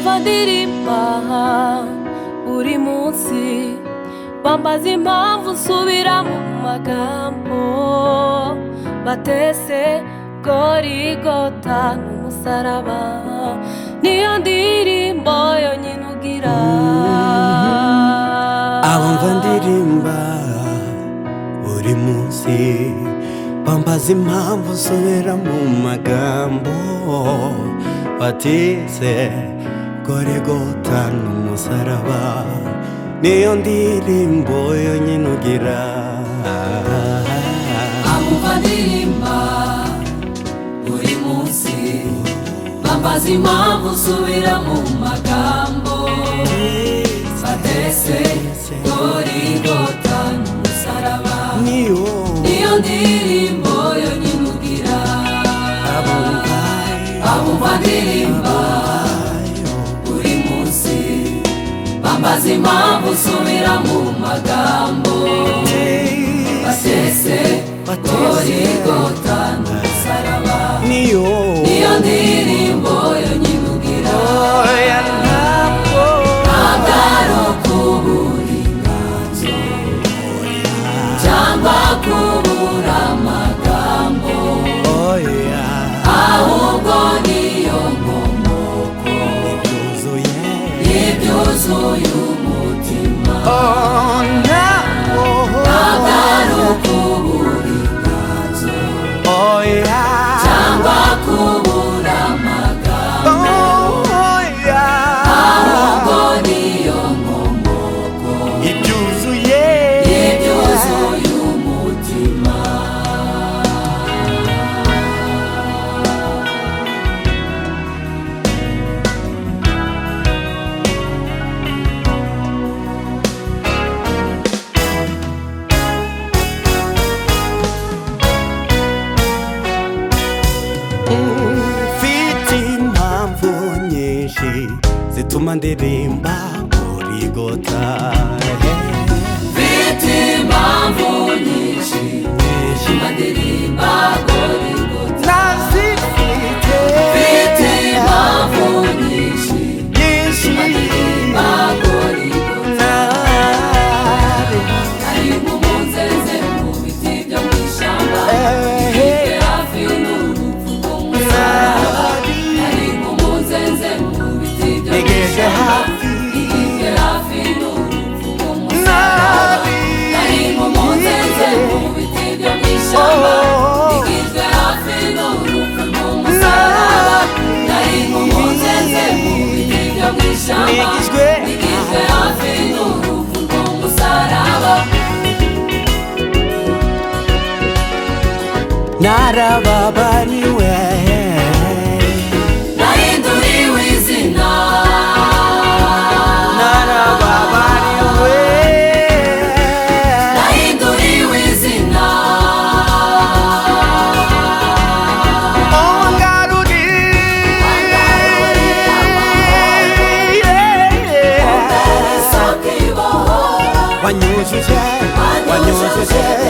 badirimba buri munsi bambaza impamvu nsubira mu magambo batese gorigota n'umusaraba niyo ndirimbo yonyine ugira abumva ndirimba buri munsi bambaza impamvu nsubira mu magambo batise gorigota n'umusaraba niyo ndirimbo yonyine ugira abumva ndirimba buri munsi bambaza impamvu nsubira mu magambo batese gorigota n'umusaraba niyo niyo ndirimbo yonyine ugira abumva abumva ndirimba buri munsi bambaza impamvu nsubira mu magambo batese gorigota n'umusaraba niyo niyo ndirimbo yonyine ugira oya ntabwo agaro k'uburinganzo cyangwa kubura amagambo Oh yeah, ahubwo niyo nkomoko those oh yeah. ibyuzuye umutima Oh no, agaro k'uburinganzo oh yeah, cyangwa kubura amagambo oh yeah. ahubwo niyo nkomoko Ibyuzuye, ibyuzuye umutima mfite impamvu nyinshi zituma ndirimba muri gota. Mfite impamvu nyinshi Ndirimba gorigota Nazifite Mfite impamvu nyinshi nyinshi. Ndirimba gorigota Ari nk'umunzeze mu biti byo mu ishyamba Ifite hafi n'urupfu rw'umusaraba Ari nk'umunzeze mu biti byo mu Ntegereje ishyamba hafi. Ifite hafi n'urupfu rw'umusaraba Ari nk'umunzeze mu biti byo mu ishyamba Oh. Ifite hafi n'urupfu rw'umusaraba Ari nk'umunzeze mu biti byo mu ishyamba Nigizwe Igizwe hafi n'urupfu rw'umusaraba narababariwe Nahinduriwe izina narababariwe Nahinduriwe izina ongaruriye Sokiboho wanyujuje wanyujuje